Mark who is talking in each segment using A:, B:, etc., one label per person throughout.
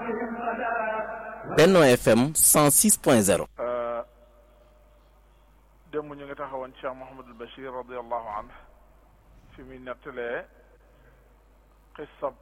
A: Benno FM 106.0
B: démb ñu ngi taxawoon Cheikh Mouhamadul Bachir radiallahu anhu fi muy nettalee xissab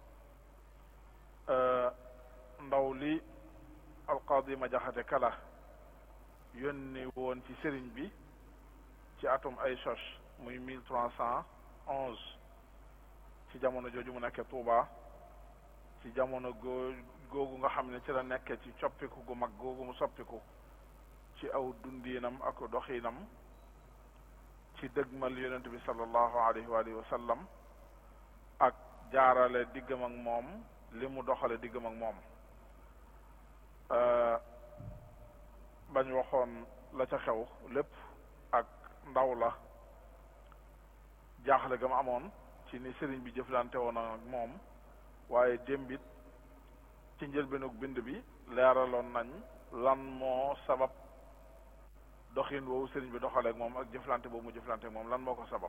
B: ndaw li alqaadi ma jaxate kala yónni woon ci sëriñ bi ci atum ay sos muy mille trois cent onze ci jamono jooju mu nekkee Tuuba ci jamono goo googu nga xam ne ci la nekkee ci coppiku gu mag googu mu soppiku ci aw dundiinam ak doxiinam ci dëgmal yonent bi sallallahu alayhi wa alihi wa sallam ak jaarale diggam ak moom li mu doxale diggam ak moom bañ waxoon la ca xew lépp ak ndaw la jaaxle ga mu amoon ci ni sëriñ bi jëflante woon ak moom waaye démbit ci njëlbeenug bind bi leeraloon nañ lan moo sabab doxin woowu sëriñ bi doxale ak moom ak jëflante boobu mu jëflante ak moom lan moo ko sabab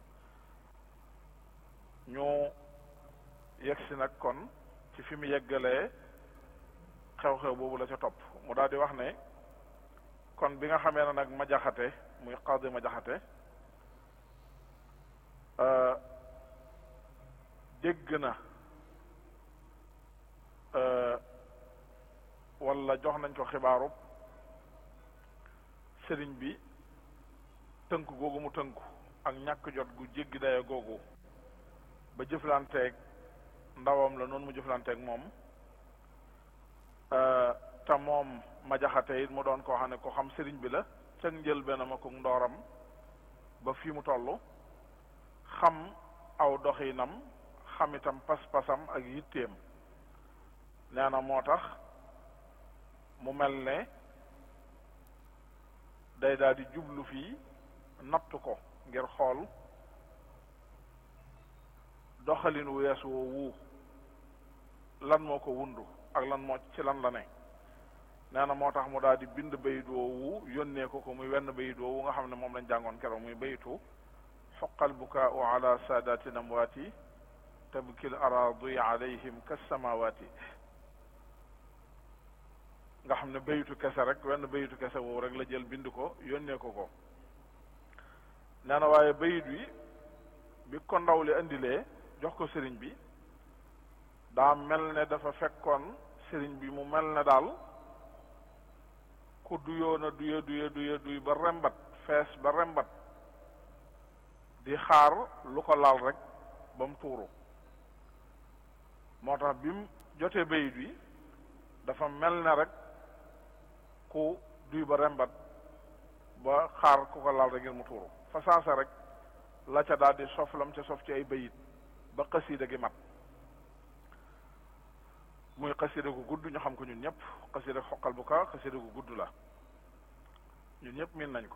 B: ñu yegsi nag kon ci fi mu yeggalee xew-xew boobu la ca topp mu daal di wax ne kon bi nga xamee ne nag ma jaxate muy xaadi ma jaxate dégg na wala jox nañ ko xibaaru sëriñ bi tënk googu mu tënku ak ñàkk jot gu jéggi daya googu ba jëflanteeg ndawam la noonu mu jëflanteeg moom te moom ma jaxate it mu doon koo xam ne ko xam sëriñ bi la cag njël benn ma ko ndooram ba fii mu toll xam aw doxinam xam itam pas-pasam ak yitteem nee na moo tax mu mel ne day daal di jublu fii natt ko ngir xool doxalin wu wees woowu lan moo ko wundu ak lan moo ci lan la ne nee na moo tax mu daal di bind bayit woowu yónnee ko ko muy wenn bayit woowu nga xam ne moom lañ jàngoon keroog muy bayitu xoqal bukaau ala saadaati namwaati tabkil araadi alayhim kasamawaati nga xam ne bayitu kese rek wenn bayitu kese woowu rek la jël bind ko yónnee ko ko nee na waaye bayit wi bi ko ndaw li indilee jox ko sëriñ bi daa mel ne dafa fekkoon sëriñ bi mu mel ne daal ku duyoona duye duye duye duy ba rembat fees ba rembat di xaar lu ko laal rek ba mu tuuru moo tax bi mu jotee bayit wi dafa mel ne rek ku duy ba rembat ba xaar ku ko laal rek ngir mu tuuru fa saasa rek la ca daal di sof lam ca sof ci ay bayit ba xasiida gi mat muy xasiida gu gudd ñu xam ko ñun ñëpp xasiida xoqal bu ka xasiida gu gudd la ñun ñëpp miin nañ ko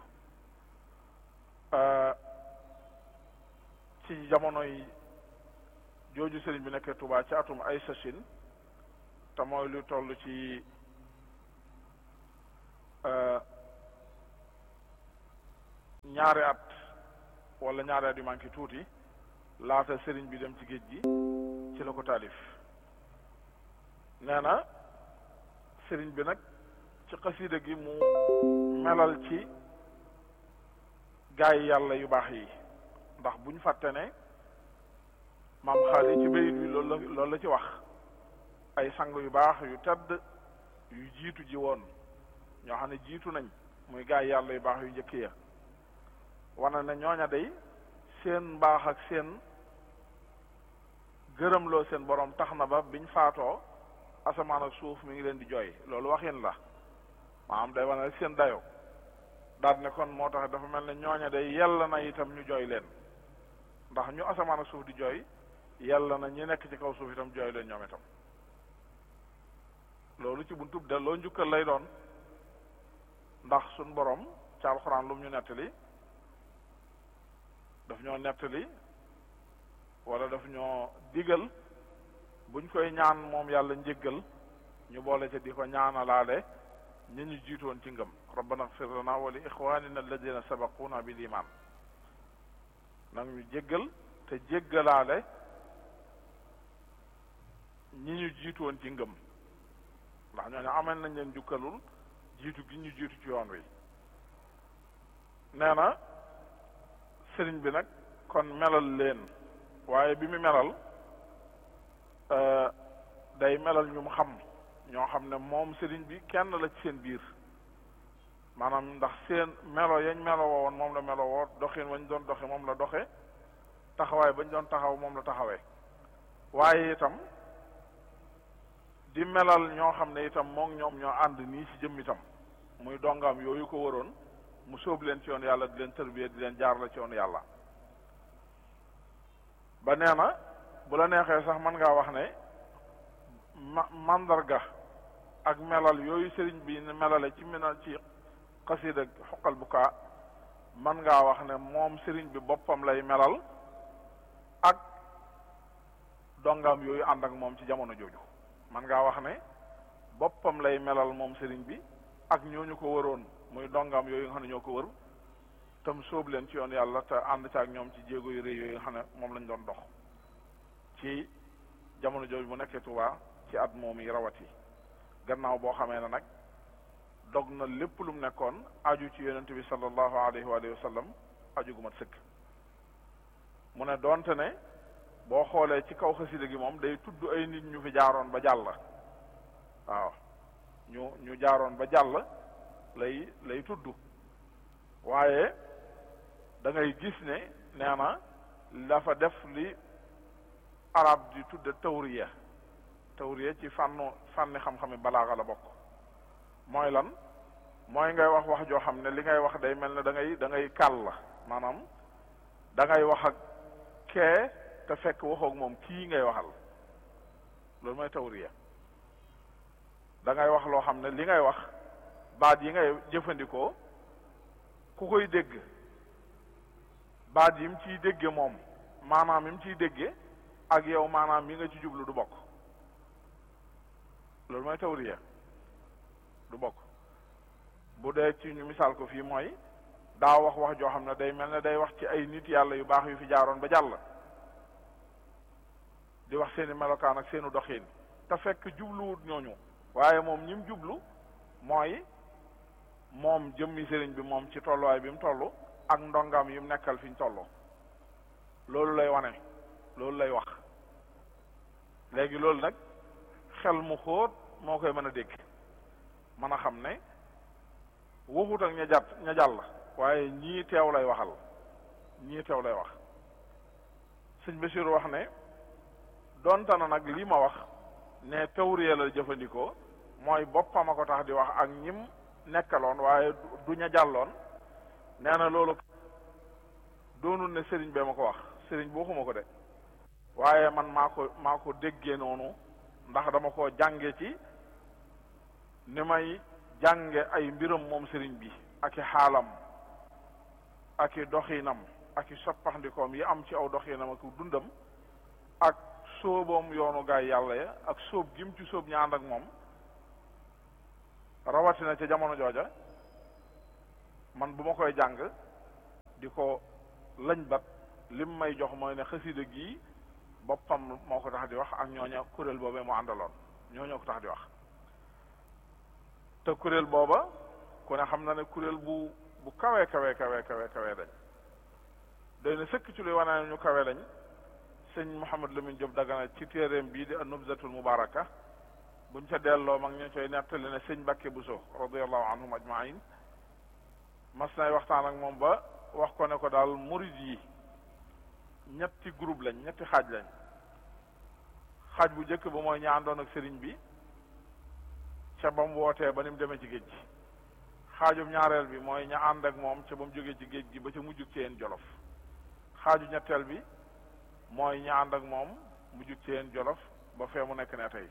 B: ci jamonoy jooju sëriñ bi nekkee Tuubaa ci atum ay sachin te mooy lu toll ci ñaari at wala ñaari at yu manqué tuuti laata sëriñ bi dem ci géej gi ci la ko taalif nee na sëriñ bi nag ci xasiida gi mu melal ci gaay yàlla yu baax yi ndax buñ fàtte ne maam xaali ci bayit wi loolu la loolu la ci wax ay sang yu baax yu tedd yu jiitu ji woon ñoo xam ne jiitu nañ muy gaay yàlla yu baax yu njëkk ya wane ne ñooña day seen mbaax ak seen gërëmloo seen borom tax na ba biñ faatoo asamaan ak suuf mi ngi leen di jooy loolu waxin la maanaam day wane rek seen dayo daal ne kon moo tax dafa mel ne ñooña day yell na itam ñu jooy leen ndax ñu asamaan ak suuf di jooy yell na ñi nekk ci kaw suuf itam jooy leen ñoom itam loolu ci buntub delloo njukkal lay doon ndax suñ borom ca alxuraan lu mu ñu nettali daf ñoo nettali wala daf ñoo digal buñ koy ñaan moom yàlla njéggal ñu boole ca di ko ñaanalaale ñi ñu jiitoon ci ngëm rabbana ighfir lana wa li ixwanina alladina sabaquna bil iman nag ñu jéggal te jéggalaale ñi ñu jiitoon ci ngëm ndax ñooñu amel nañ leen jukkalul jiitu gi ñu jiitu ci yoon wi nee na sëriñ bi nag kon melal leen waaye bi mu melal day melal ñu mu xam ñoo xam ne moom sëriñ bi kenn la ci seen biir maanaam ndax seen melo yañ melo woon moom la melo woo doxin wañ doon doxe moom la doxe taxawaay bañ doon taxaw moom la taxawee waaye itam di melal ñoo xam ne itam moom ñoom ñoo ànd nii ci jëm itam muy dongaam yooyu ko waroon mu sóob leen ci yoon yàlla di leen tërbiye di leen jaar la ci yoon yàlla ba nee na bu la neexee sax mën ngaa wax ne ma mandarga ak melal yooyu sëriñ bi melale ci minal ci xasida xoqal bu kaa mën ngaa wax ne moom sëriñ bi boppam lay melal ak dongaam yooyu ànd ak moom ci jamono jooju man ngaa wax ne boppam lay melal moom sëriñ bi ak ñooñu ko waroon muy dongaam yooyu nga xam ne ñoo ko wër tam sóob leen ci yoon yàlla te ànd ci ak ñoom ci jéego yu rëy yooyu nga xam ne moom lañ doon dox ci jamono jooju mu nekkee Tuubaa ci at moom yi rawat yi gannaaw boo xamee ne nag dog na lépp lu mu nekkoon aju ci yonent bi sallallahu alayhi wa sallam aju gu mat sëkk mu ne doonte ne boo xoolee ci kaw xasida gi moom day tudd ay nit ñu fi jaaroon ba jàll waaw ñu ñu jaaroon ba jàll lay lay tudd waaye da ngay gis ne nee na dafa def li arab di tudde tawriya tawriya ci fànnu fànni xam-xami balaaxa la bokk mooy lan mooy ngay wax wax joo xam ne li ngay wax day mel ne da ngay da ngay kàll la maanaam da ngay wax ak kee te fekk waxoog moom kii ngay waxal loolu mooy tawriya da ngay wax loo xam ne li ngay wax baat yi ngay jëfandikoo ku koy dégg baat yi mu ciy dégge moom maanaam yi mu ciy dégge ak yow maanaam yi nga ci jublu du bokk loolu mooy tawriya du bokk bu dee ci ñu misaal ko fii mooy daa wax wax joo xam ne day mel ne day wax ci ay nit yàlla yu baax yu fi jaaroon ba jàll di wax seeni melokaan ak seenu doxiin te fekk jubluwut ñooñu waaye moom ñi mu jublu mooy moom jëmmi sëriñ bi moom ci tolluwaay bi mu toll ak ndongam yi mu nekkal fi ñu toll loolu lay wane loolu lay wax léegi loolu nag xel mu xóot moo koy mën a dégg mën a xam ne waxut ak ña jàtt ña jàll waaye ñii teew lay waxal ñii teew lay wax sëñ Basiru wax ne donte na nag lii ma wax ne tawriya la jëfandikoo mooy boppam a ko tax di wax ak ñim nekkaloon waaye du ña jàlloon nee na loolu doonul ne sëriñ bee ma ko wax sëriñ bi waxuma ko de waaye man maa ko maa ko déggee noonu ndax dama ko jànge ci ni may jànge ay mbiram moom sëriñ bi ak i xaalam ak i doxinam ak i soppaxndikoom yi am ci aw doxinam ak dundam ak sóoboom yoonu gaay yàlla ya ak sóob gim ci sóob ña ànd ak moom rawatina ca jamono jooja man bu ma koy jàng di ko lañ bat lim may jox mooy ne xasida gii boppam moo ko tax di wax ak ñooña kuréel boobee mu àndaloon ñooñoo ko tax di wax te kuréel booba ku ne xam na ne kuréel bu bu kawe kawe kawe kawe kawe dañ doy na sëkk ci luy wane ne ñu kawe lañ sëñ Mouhamed Lamine Diop Dagana ci téeréem bii di an-Nubzatul Mubaraka buñ ca delloo mag ñu coy nettali ne sëñ Mbàkke Buso radiyallahu anhum ajmain mas nay waxtaan ak moom ba wax ko ne ko daal murid yi ñetti groupe lañ ñetti xaaj lañ xaaj bu njëkk ba mooy ña àndoon ak sëriñ bi ca ba mu wootee ba ni mu demee ci géej gi xaajum ñaareel bi mooy ña ànd ak moom ca ba mu jógee ci géej gi ba ca mujjug ci yeen jolof xaaju ñetteel bi mooy ña ànd ak moom mujjug ci yeen jolof ba fee mu nekk ne tey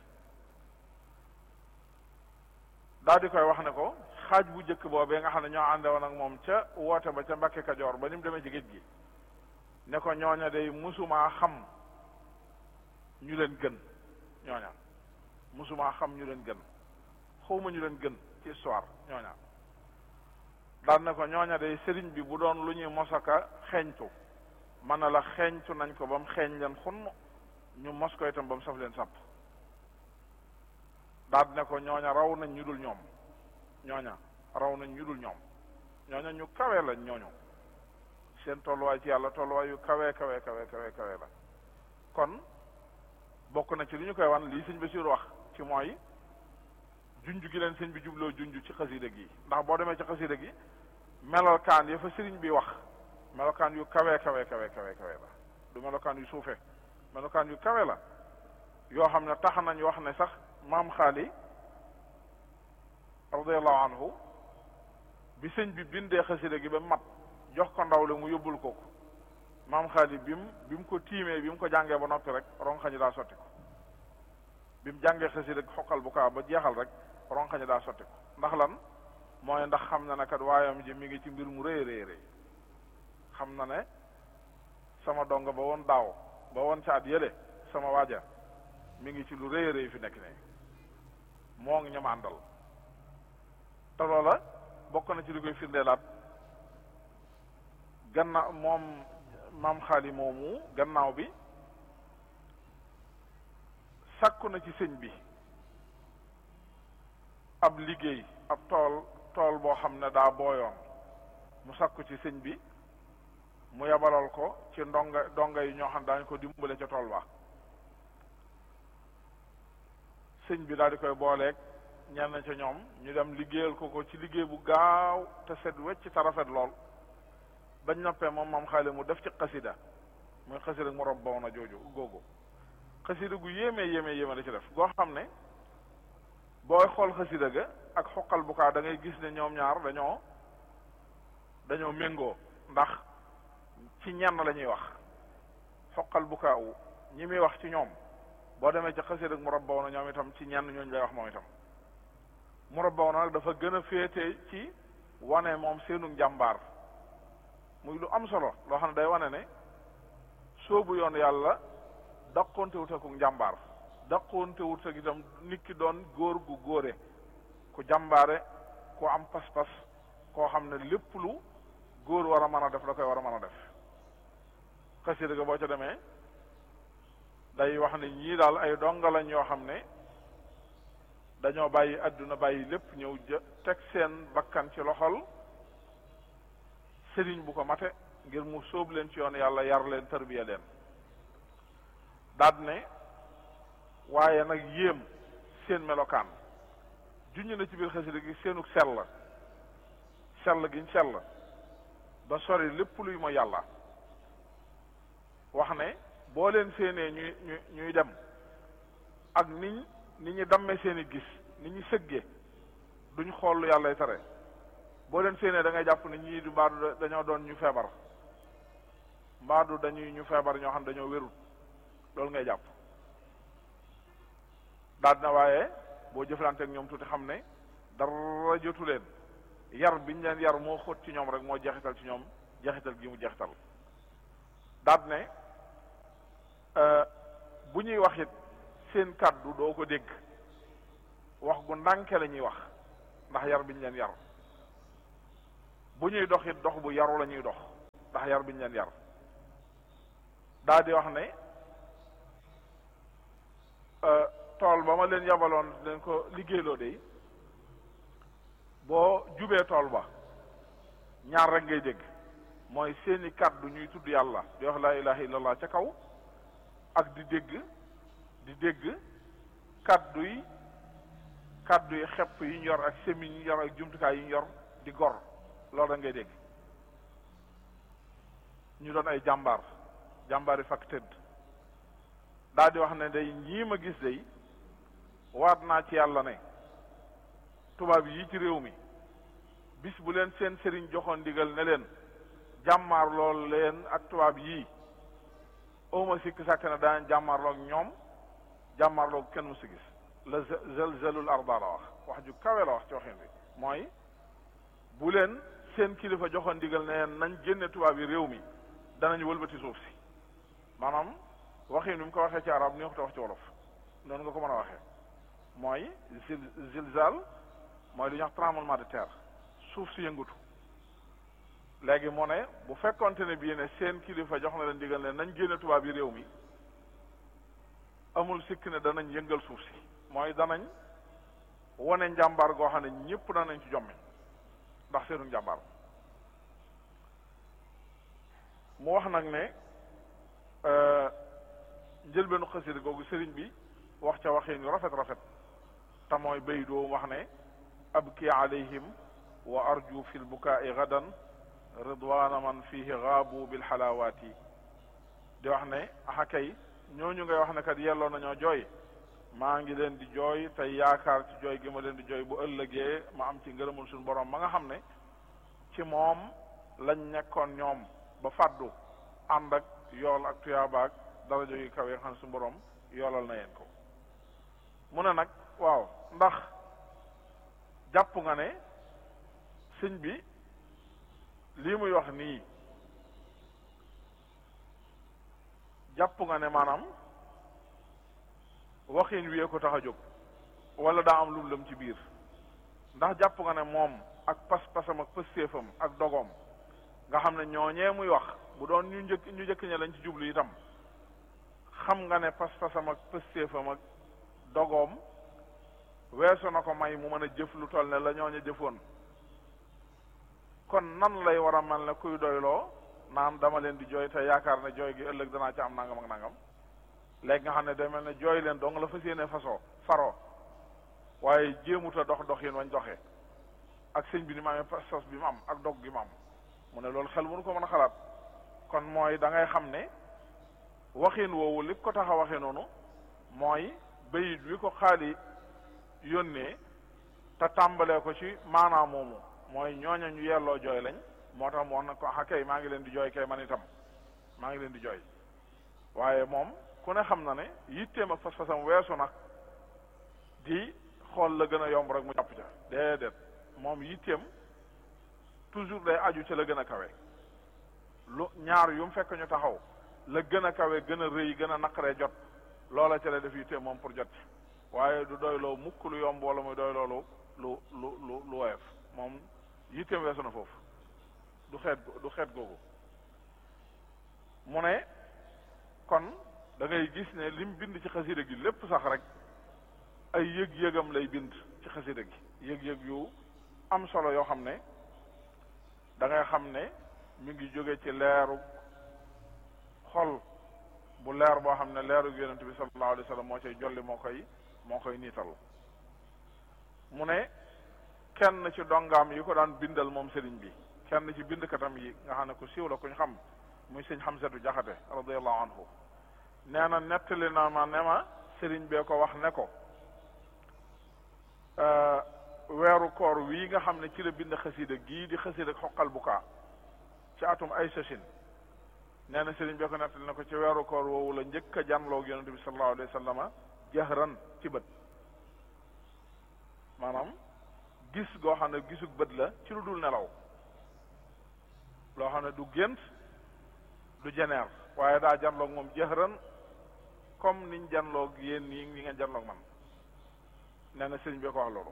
B: daal di koy wax ne ko xaaj bu njëkk boobee nga xam ne ñoo àndewoon ak moom ca woote ba ca Mbàkke Kajoor ba ni mu demee ci géej gi ne ko ñooña day musumaa xam ñu leen gën ñooña musumaa xam ñu leen gën xawma ñu leen gën ci histoire ñooña daan ne ko ñooña day sëriñ bi bu doon lu ñuy mosaka xeeñtu man na la xeeñtu nañ ko ba mu xeeñ leen xunn ñu mos ko itam ba mu saf leen sàpp daal ne ko ñooña raw nañ ñu dul ñoom ñooña raw nañ ñu dul ñoom ñooña ñu kawe lañ ñooñu seen tolluwaay ci yàlla tolluwaay yu kawe kawe kawe kawe kawe la kon bokk na ci li ñu koy wan lii sëñ Basiru wax ci mooy junj gi leen sëñ bi jubloo junj ci xasida gi ndax boo demee ci xasida gi melokaan ya fa sëriñ bi wax melokaan yu kawe kawe kawe kawe kawe la du melokaan yu suufe melokaan yu kawe la yoo xam ne tax nañ wax ne sax maam xaali radiallahu anhu bi sëñ bi bindee xasida gi ba mat jox ko ndaw le mu yóbbul ko ko maam xaali bi mu bi mu ko tiimee bi mu ko jàngee ba noppi rek ronxañi daa sotti ko bi mu jàngee xasida gi xoqal bu kaa ba jeexal rek ronxañi daa sotti ko ndax lan mooy ndax xam na ne kat waayam ji mi ngi ci mbir mu rëy rëy rëy xam na ne sama donga ba woon daaw ba woon ca at yële sama waaja mi ngi ci lu rëy rëy fi nekk ne moo ngi ñoom àndal te loola bokk na ci li koy firndeelaat gannaaw moom maam xaali moomu gannaaw bi sàkku na ci sëñ bi ab liggéey ab tool tool boo xam ne daa booyoon mu sàkku ci sëñ bi mu yabalal ko ci ndonga ndonga yi ñoo xam ne daañu ko dimbale ca tool ba sëñ bi daal di koy booleeg ñenn ca ñoom ñu dem liggéeyal ko ko ci liggéey bu gaaw te set wecc te rafet lool bañ noppee moom moom xaale mu def ci xasida muy xasida mu rob baw na jooju googu xasida gu yéemee yéemee yéeme la ci def goo xam ne booy xool xasida ga ak xoqal bu kaa da ngay gis ne ñoom ñaar dañoo dañoo méngoo ndax ci ñenn la ñuy wax xoqal bu kaa u ñi muy wax ci ñoom boo demee ci xasida mu rob baw na ñoom itam ci ñenn ñooñu lay wax moom itam mu rob baw na nag dafa gën a féete ci wane moom seenu njàmbaar muy lu am solo loo xam ne day wane ne soobu yoon yàlla daqoonte wut ak njàmbaar daqoonte wut ak itam nit ki doon góor gu góore ku jàmbaare ku am pas-pas koo xam ne lépp lu góor war a mën a def da koy war a mën a def xasida ga boo ca demee day wax ne ñii daal ay donga lañ yoo xam ne dañoo bàyyi àdduna bàyyi lépp ñëw jë teg seen bakkan ci loxol sëriñ bu ko mate ngir mu sóob leen ci yoon yàlla yar leen tarbiya leen daad ne waaye nag yéem seen melokaan junñ na ci biir xasida gi seenug sell sell giñ sell ba sori lépp luy mooy yàlla wax ne boo leen séenee ñuy ñu ñuy dem ak niñ ni ñu dammee seen i gis ni ñu sëggee duñ xool lu yàllay tere boo leen séenee da ngay jàpp ne ñii du mbaadu dañoo doon ñu feebar mbaadu dañuy ñu feebar ñoo xam ne dañoo wérut loolu ngay jàpp daal na waaye boo jëflanteeg ñoom tuuti xam ne dara jotu leen yar biñ leen yar moo xóot ci ñoom rek moo jeexital ci ñoom jeexital gi mu jeexital daal ne bu ñuy wax it seen kàddu doo ko dégg wax gu ndànke la ñuy wax ndax yar biñ leen yar bu ñuy dox it dox bu yaru la ñuy dox ndax yar biñ leen yar daa di wax ne tool ba ma leen yabaloon leen ko liggéeyloo de boo jubee tool ba ñaar rek ngay dégg mooy seeni kàddu ñuy tudd yàlla di wax laa ilaha illallah ca kaw ak di dégg di dégg kàddu yi kàddu yi xepp yi ñu yor ak semi yi ñu yor ak jumtukaay yi ñu yor di gor loolu da ngay dégg ñu doon ay jàmbaar jàmbaar yi fakk tëdd daal di wax ne day ñii ma gis day waat naa ci yàlla ne tubaab yi ci réew mi bis bu leen seen sëriñ joxoon ndigal ne leen jàmmaar lool leen ak tubaab yii awma sikk sàkk ne daan jàmmaarloo ak ñoom jàmmaarloo kenn mu si gis la zelzelul arda la wax wax ju kawe la wax ci waxin bi mooy bu leen seen kilifa joxoon ndigal ne leen nañ génne tubaab yi réew mi danañ wëlbati suuf si maanaam waxin bi mu ko waxee ci arab ni waxta wax ci wolof noonu nga ko mën a waxee mooy zil zilzal mooy lu ñuy wax tremblement de terre suuf si yëngatu léegi moo ne bu fekkonte ne bii ne seen kilifa jox na leen digal ne nañ génne tubaab yi réew mi amul sikk ne danañ yëngal suuf si mooy danañ wane njàmbaar goo xam ne ñëpp danañ ci jommi ndax seenu njàmbaar mu wax nag ne njëlbeenu xasida googu sëriñ bi wax ca waxin yu rafet rafet te mooy bay doo wax ne abki alayhim wa arju fi lbukaai gadan ridwana man fihi gaabu bilxalawaati di wax ne axa kay ñooñu ngay wax ne kat yelloo nañoo jooy maa ngi leen di jooy tey yaakaar ci jooy gi ma leen di jooy bu ëllëgee ma am ci ngërëmul suñu borom ma nga xam ne ci moom lañ nekkoon ñoom ba fàddu ànd ak yool ak tuyaabaak darajo yu kaw yi nga xam ne suñu borom yoolal na yeen ko mu ne nag waaw ndax jàpp nga ne sëñ bi lii muy wax nii jàpp nga ne maanaam waxin wiyee ko tax a jóg wala daa am lum lëm ci biir ndax jàpp nga ne moom ak pas-pasam ak pëstéefam ak dogoom nga xam ne ñooñee muy wax bu doon ñu njëkk ñu njëkk ña lañ ci jublu itam xam nga ne pas-pasam ak pëstéefam ak dogoom weesu na ko may mu mën a jëf lu toll ne la ñooña jëfoon kon nan lay war a mel ne kuy doyloo naan dama leen di jooy te yaakaar ne jooy gi ëllëg danaa ci am nangam ak nangam léegi nga xam ne day mel ne jooy leen dong la fas yéene fasoo faroo waaye jéemuta dox dox yéen wañ doxee ak sëñ bi ni ma amee pas-pas bi mu am ak dog gi mu am mu ne loolu xel mënu ko mën a xalaat kon mooy da ngay xam ne waxin woowu li ko tax a waxee noonu mooy bayit wi ko xaali yónnee te tàmbalee ko ci maanaam moomu mooy ñooña ñu yelloo jooy lañ moo tax mu wax na ko ah kay maa ngi leen di jooy kay man itam maa ngi leen di jooy waaye moom ku ne xam na ne yitteem ak fas-fasam weesu nag di xool la gën a yomb rek mu jàpp ca déedéet moom yitteem toujours day aju ca la gën a kawe lu ñaar yu mu fekk ñu taxaw la gën a kawe gën a rëy gën a naqaree jot loola ca la def yitteem moom pour jot waaye du doyloo mukk lu yomb wala muy doy loolu lu lu lu lu woyof moom yitteem weesu na foofu du xeet du xeet googu mu ne kon da ngay gis ne lim bind ci xasida gi lépp sax rek ay yëg-yëgam lay bind ci xasida gi yëg-yëg yu am solo yoo xam ne da ngay xam ne mi ngi jóge ci leeru xol bu leer boo xam ne leeru yonent bi sallallahu alayhi wa sallam moo cay jolli moo koy moo koy niital mu ne kenn ci dongaam yi ko daan bindal moom sëriñ bi kenn ci bindkatam yi nga xam ne ku siiw la kuñ xam muy sëñ Xamsatu Jaxate radiallahu anhu nee na nettali na ma ne ma sëriñ bee ko wax ne ko weeru koor wii nga xam ne ci la bind xasida gii di xasida xoqal bu kaa ci atum ay sachin nee na sëriñ bee ko nettali ne ko ci weeru koor woowu la njëkk a janloog yonente bi sallallahu alayhi wa sallama jahran ci bët maanaam gis goo xam ne gisug bët la ci lu dul nelaw loo xam ne du gént du jeneer waaye daa janloog moom jahran comme niñ janloog yéen nii ñi ngeen janloog man nee na sëriñ bi ko wax loolu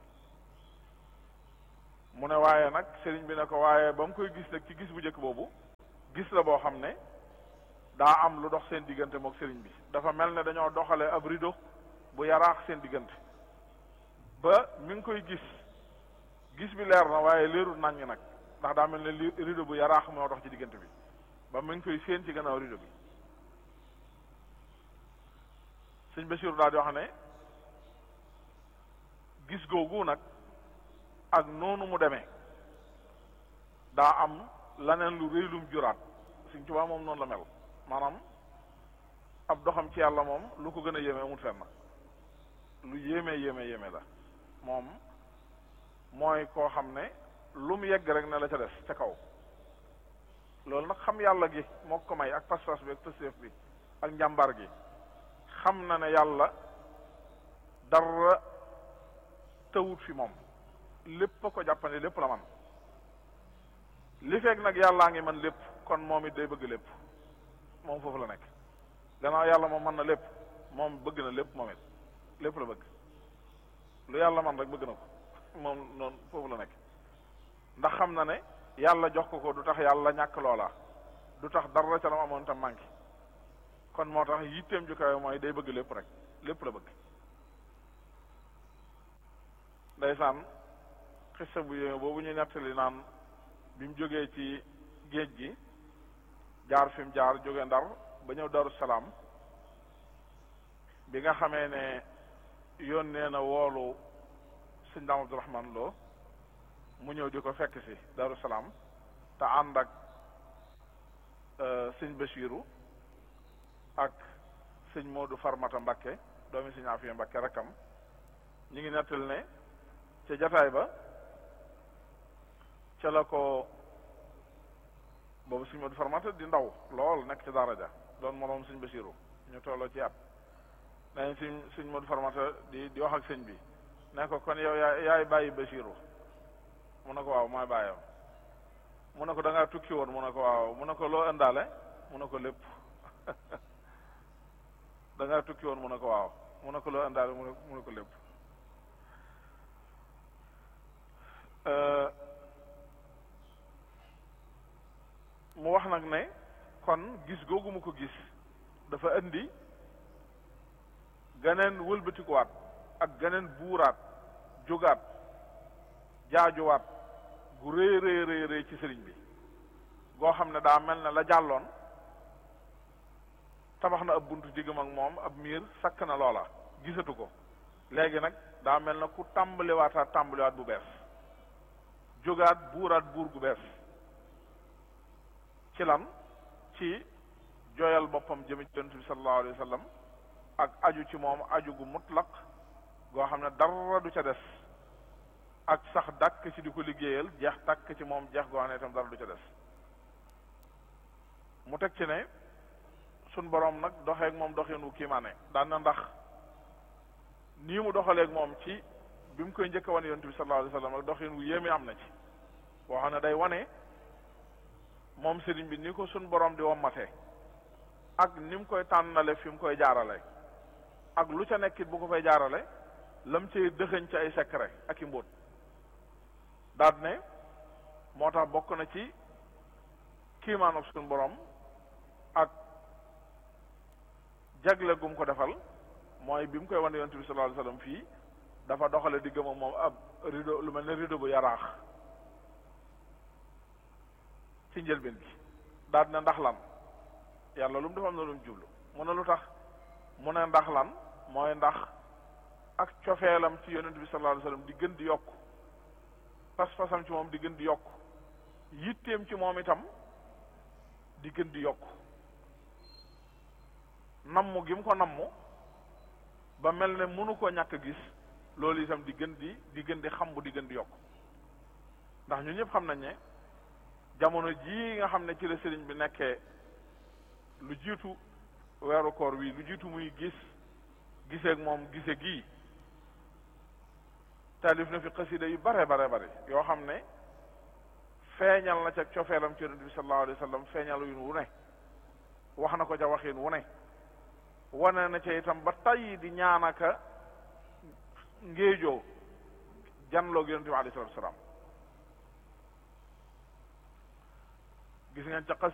B: mu ne waaye nag sëriñ bi ne ko waaye ba mu koy gis nag ci gis bu njëkk boobu gis la boo xam ne daa am lu dox seen diggante mook sëriñ bi dafa mel ne dañoo doxale ab rido bu yaraax seen diggante ba mi ngi koy gis gis bi leer na waaye leerul naññ nag ndax daa mel ne li rido bu yaraax moo dox ci diggante bi ba mi ngi koy séen ci gannaaw rido bi sëñ Basiru daal di wax ne gis googu nag ak noonu mu demee daa am laneen lu rëy lum juraat Sëñ Tuubaa moom noonu la mel maanaam ab doxam ci yàlla moom lu ko gën a yéeme amul fenn lu yéeme yéeme yéeme la moom mooy koo xam ne lu mu yegg rek ne la ca des ca kaw loolu nag xam yàlla gi moo ko may ak pas-pas bi ak pëstéef bi ak njàmbar gi xam na ne yàlla dara tawut fi moom lépp a ko jàppandi lépp la man li fekk nag yàllaa ngi man lépp kon moom it day bëgg lépp moom foofu la nekk gannaaw yàlla moom mën na lépp moom bëgg na lépp moom it lépp la bëgg lu yàlla man rek bëgg na ko moom noonu foofu la nekk ndax xam na ne yàlla jox ko ko du tax yàlla ñàkk loola du tax dara ca la mu amoon tam manqué kon moo tax yitteem ju kawe mooy day bëgg lépp rek lépp la bëgg ndeysaan xissa bu yéeme boobu ñu nettali naan bi mu jógee ci géej gi jaar fi mu jaar jóge ndar ba ñëw daru salaam bi nga xamee ne yónnee na woolu sëñ daam abdourahman loo mu ñëw di ko fekk si daru salaam te ànd ak sëñ Bachiru ak sëñ Moodu Farmata Mbakke doomi sëñ Afiya Mbakke rakkam ñu ngi nettal ne ca jataay ba ca la ko boobu sëñ Moodu Farmata di ndaw lool nekk ci daraja doon moroom sëñ Bachiru ñu tolloo ci at nañ sëñ sëñ Moodu Farmata di di wax ak sëñ bi ne ko kon yow yaay yaay bàyyi Bachiru mu ne ko waaw mooy bàyyam mu ne ko da ngaa tukki woon mu ne ko waaw mu ne ko loo indaale mu ne ko lépp da ngaa tukki woon mu ne ko waaw mu ne ko loo indaale mu ne mu ne ko lépp mu wax nag ne kon gis googu mu ko gis dafa indi ganeen wëlbatikuwaat ak ganeen buuraat jógaat jaajuwaat gu rëy rëy rëy rëy ci sëriñ bi goo xam ne daa mel ne la jàlloon tabax na ab buntu diggam ak moom ab miir sakk na loola gisatu ko léegi nag daa mel na ku tàmbaliwaataat tàmbaliwaat bu bees jógaat buuraat buur gu bees ci lan ci jooyal boppam jëme ci yonent bi sallallahu alayhi wa sallam ak aju ci moom aju gu mutlaq goo xam ne dara du ca des ak sax dàkk ci di ko liggéeyal jeex tàkk ci moom jeex goo xam ne itam dara du ca des mu teg ci ne suñ boroom nag doxeek moom doxin wu kiimaane daan na ndax nii mu doxaleeg moom ci bi mu koy njëkk a wane yonent bi sallallahu alayhi wa sallam ak doxin wu yéeme am na ci boo xam ne day wane moom sëriñ bi ni ko suñ boroom di wommate ak ni mu koy tànnale fi mu koy jaarale ak lu ca nekkit bu ko fay jaarale lam cay dëxëñ ci ay secret ak i mbóot daat ne moo tax bokk na ci kiimaanuk suñu borom ak jagle gum ko defal mooy bi mu koy wane yonent bi sallallahu alayhi wasallam fii dafa doxale di gëm ak moom ab rideau lu mel ne rideau bu yaraax ci njëlbeen gi daat ne ndax lan yàlla lu mu dafa am na lu mu jublu mu ne lu tax mu ne ndax lan mooy ndax ak cofeelam ci yonent bi sallallahu alayhi wasallam di gën di yokk pas-pasam ci moom di gën di yokk yitteem ci moom itam di gën di yokk nammu gi mu ko nammu ba mel ne mënu ko ñàkk gis loolu itam di gën di di gën di xam bu di gën di yokk ndax ñu ñëpp xam nañ ne jamono jii nga xam ne ci la sëriñ bi nekkee lu jiitu weeru koor wi lu jiitu muy gis giseeg moom gise gii taalif na fi xasida yu bare bare bare yoo xam ne feeñal na ca cofeelam ci yonent bi sallallahu alayhi wa sallam feeñal yu wu ne wax na ko ca waxin wu ne wane na ca itam ba tey di ñaanaka ngéejoo janloog yonent bi alayhi salatu wasalaam gis ngeen ca